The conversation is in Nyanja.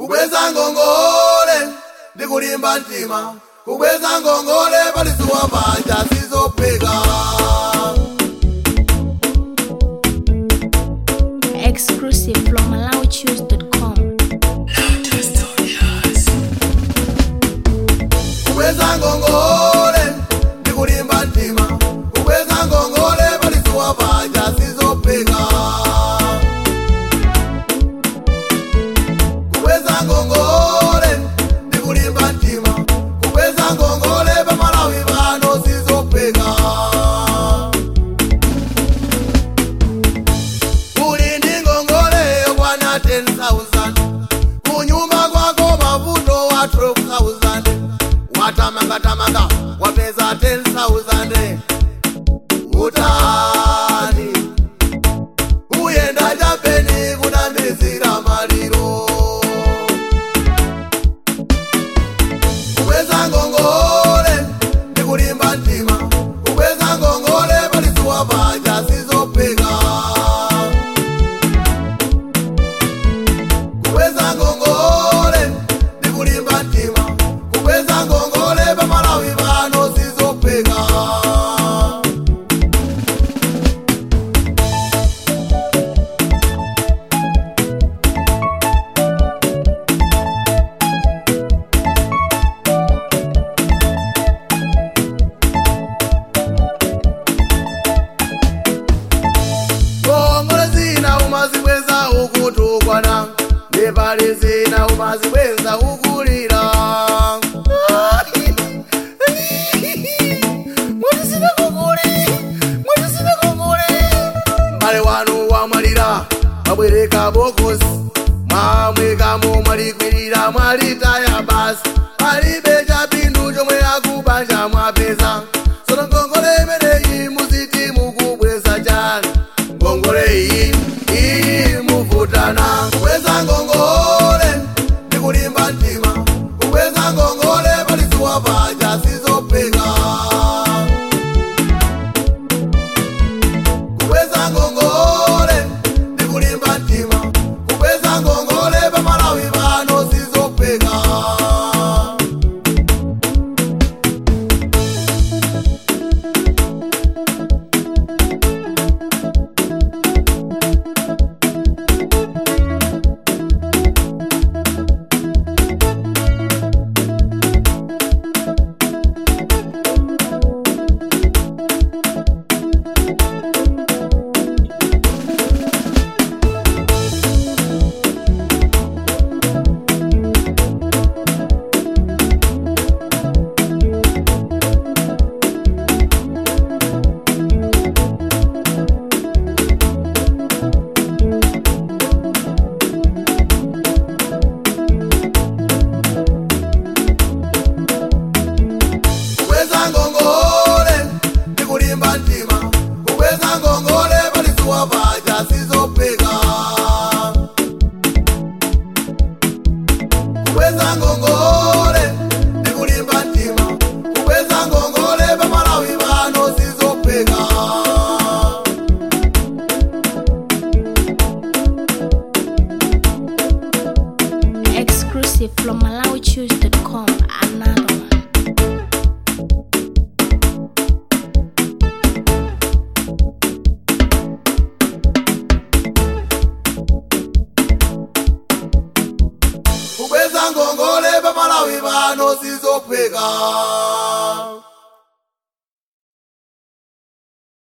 kubweza ngongole ndikulimba mtima kubweza ngongole palizuwa panja sizopeka Exclusive from MalawiChoose.com. kubweza ngongole ndikulimba mtima kubweza ngongole palizuwa panja sizopeka kubweza ngongole ndikulimba mtima kubweza ngongole pamalawi pano sizopeka kuli ndi ngongole yokwana 10000 kunyumba kwako mavuto wa 12000 watamangatamanga wapeza 10000 utani kuyenda chapeni kunamizira maliro kubweza ngongole ndikulimba mtima kubweza ngongole palizuwa panja sizopeka kubweza ngongole ndikulimba mtima kubweza ngongole pamalawi pano sizopeka ngongole zina umazibweza ukutukwana nepali zina umazibweza ukulira mwatisina kukuli mwatisina kukuli mbale wanu wamwalira mwabwereka bokosi mwamwekamo mwalikwirira mwalitaya basi palibe chapindu chomwe akubanja mwapeza sono ngongole imeneyi muziti mukubweza chani ngongole iyi iyi muvutana kubweza ngongole ndikulimba mtima kubweza ngongole palizuwa panja sizopeka kubweza ngongole ndikulimba mtima kubweza ngongole pamalawi pano sizopeka kubweza ngongole ndikulimba mtima kubweza ngongole palizuwa panja sizopeka kubweza ngongole ndikulimba mtima kubweza ngongole pamalawi pano sizopeka Exclusive from MalawiChoose.com. Another one. kubweza ngongole pamalawi pano sizopeka